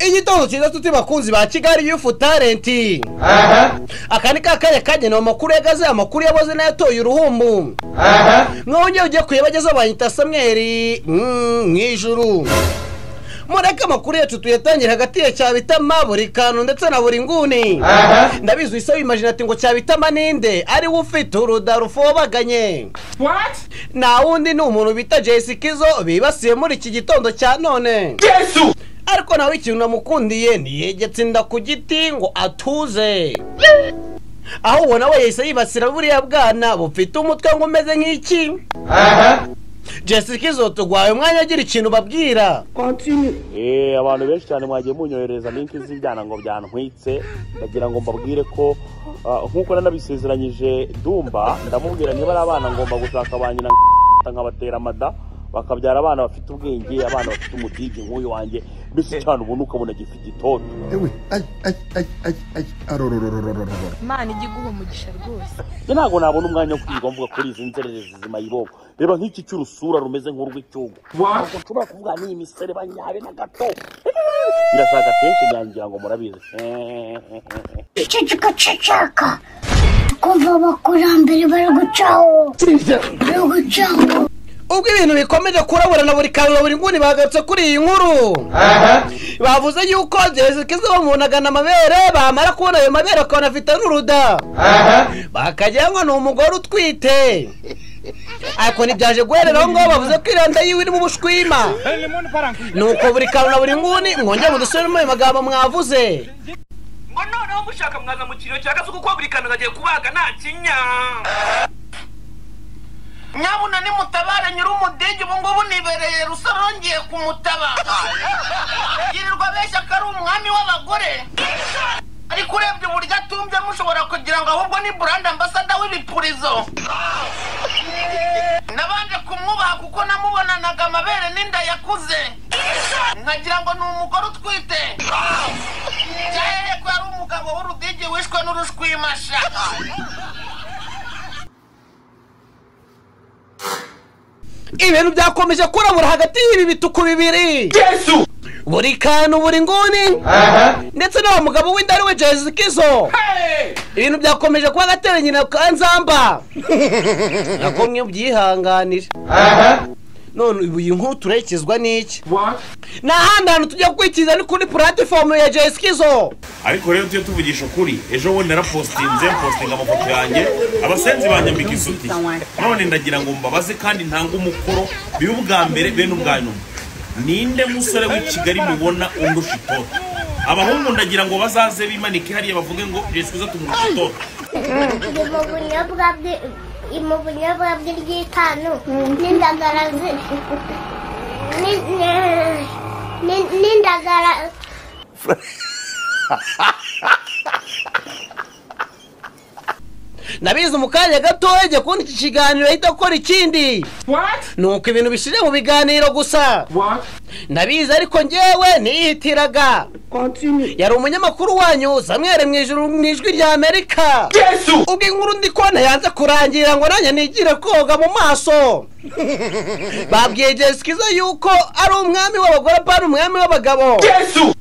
igitondo cyiza tuti bakunzi ba kigali yufu talenti aka ni kakanya kagenewe amakuru yagaze amakuru yaboze n'ayatoye uruhumbu mwongeye ugiye kuyabagezaho banyita samweri mm, mu ijuru mureke amakuru yacu tuyatangira hagati ya cyabitama buri kantu ndetse na buri nguni ndabizi wise wimajina ati ngo cyabitama ninde ari we ufite urudarufobaganye nta wundi ni umuntu bita jesi kizo bibasiye muri iki gitondo cya none yesu ariko nawe ikintu namukundiye ntiyegetse inda ku giti ngo atuze aho ubona we yahise yibasira buriya bwana bufite umutwe ngo umeze nk'iki jesi kizo tugwaye umwanya agira ikintu babwira Eh, abantu benshi cyane mwagiye munyoherereza linki z'ibyana ngo byantwitse ndagira ngo mbabwire ko ah, nk'uko nanabisezeranyije dumba ndamubwira niba ari abana ngomba gushaka ba nyina nkabatera amada bakabyara abana bafite ubwenge abana bafite umudigi nk'uyu wanjye mbese cyane ubona ukabona gifite itoto ewe ayi ayi ayi ayi ayi arorororororororo imana ijya iguha umugisha rwose njye ntabwo nabona umwanya wo kwirirwa mvuga kuri izi nzererezi zimayiboko reba nk'iki cy'urusura rumeze nk'urw'icyugu ntabwo nshobora kuvuga n'iyi misere banyabe na gato birashaka kenshi nyangira ngo murabizi icyo gika cicaka kumva abakurambere bari gucaho bari gucaho ubwo ibintu bikomeje kuraburana buri kantu na buri nguni bagarutse kuri iyi nkuru bavuze yuko jezikizo bamunagana amabere bamara kubona ayo mabere akabona afite n'uruda bakagira ngo ni umugore utwite ariko ntibyaje guherera aho ngaho bavuze ko iranda yiwe irimo ubushwima nuko buri kantu na buri nguni mwongera mudusubiremo ayo magambo mwavuze ngo noneho mushaka mwaza mu kiriro cya gasuku ko buri kantu kagiye kubaga nta kinya nyabuna nimutabara nyir'umudege ubu ngubu nibereye rusarongeye kumutaba yirirwa abeshya ko ari umwami w'abagore ariko urebye uburyo atumvye mushobora kugira ngo ahubwo ni burande ambasada w'ibipurizo nabanje kumwubaha kuko namubonanaga amabere n'inda yakuze nkagira ngo ni umugore utwite byahereye ko yari umugabo w'urudigi wishwe n'urushwimasha ibintu byakomeje kurabura hagati y'ibi bituku bibiri yesu buri kantu buri nguni ndetse n'uwo mugabo w'inda ari we jezikizo ibintu byakomeje kuba agatera nyina ka nzamba nako mwe byihanganire none ubu iyi nkuru turekezwa n'iki nta handi hantu tujya gukurikiza ni kuri puratifomu ya jezikizo ariko rero tujye tuvugisha ukuri ejo bundi narapositinze mpositinga amafoto yanjye abasenzi banyambika isutiye none ndagira ngo mbabaze kandi ntange umukoro bibe ubwa mbere be n'ubwa nyuma ninde musore w'i kigali mubona undusha itoto abahungu ndagira ngo bazaze bimanike hariya bavuge ngo jesuza tumurusha itoto ndi mu bunyobwa bwe mu bunyobwa bwe ry'itanu n'indagara zi- ni- ni- ni- n'indagara nabizi mu kanya gatoya ajya kubona iki kiganiro ahita akora ikindi nuko ibintu bishije mu biganiro gusa nabizi ariko njyewe nihitiraga yari umunyamakuru wanyu samwere mu ijuru mu ijwi rya amerika yesu ubwo inkuru ndi kubona yanze kurangira ngo nanjye nigire koga mu maso babwiye jesikiza yuko ari umwami w'abagore apana umwami w'abagabo yesu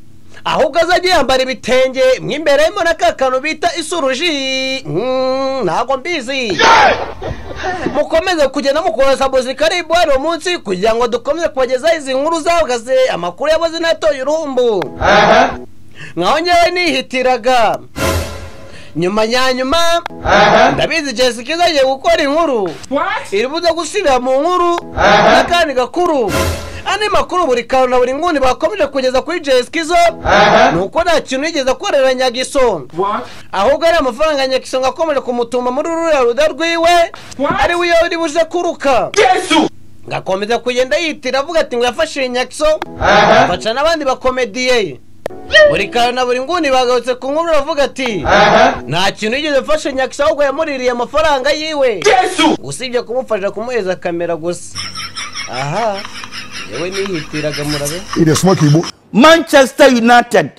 ahubwo azajya yambara ibitenge mo imbere harimo na ka kantu bita isuruji Mm, ntabwo mbizi mukomeze kugenda mukohereza muzika ari uwo munsi kugira ngo dukomeze kubagezaho izi nkuru zahagaze amakuru yaboze n'atoye urumbu nkaho ngewe nihitiraga nyuma nyanyuma ndabizi jesica izajya gukora inkuru iri buze gusubira mu nkuru n'akandi gakuru andi makuru buri kantu na buri nguni bakomeje kugeza kuri jesikizo ni uko nta kintu yigeze akorera nyagiso ahubwo ari amafaranga nyagiso ngo akomeje kumutuma muri ruriya ruda rwiwe ari we iyo buje kuruka yesu ngakomeza kugenda yitira avuga ati ngo yafashije nyagiso baca n'abandi bakomediye buri kantu na buri nguni bagarutse ku nkuru bavuga ati nta kintu yigeze afashe nyagiso ahubwo yamuririye amafaranga yiwe yesu usibye kumufasha kumuhereza kamera gusa aha yewe nihitiraga murabe iriya smoke ibu Manchester United.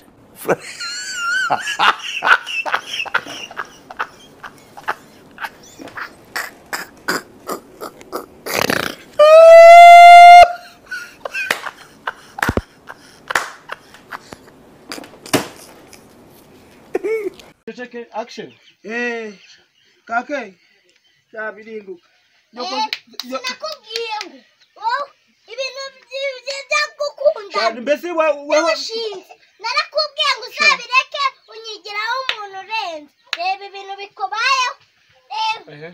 action eh kake yabirinduka sinakubwiye ngo wowe ibintu byiza byagukunda Shadi, mbese we wewe byagushinze narakubwiye ngo uzabireke unyigiraho umuntu urenze reba ibintu bikubayeho reba Ehe.